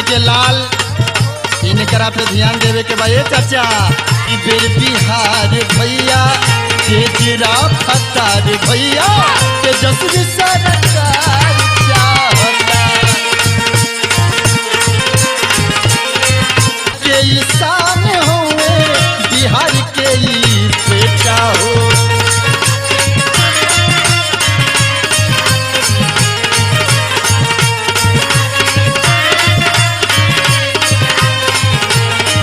जी के लाल इनकरा पे ध्यान देवे के बा ए चाचा ई बेर बिहार भैया तेजरा फतार भैया तेजस्वी सरकार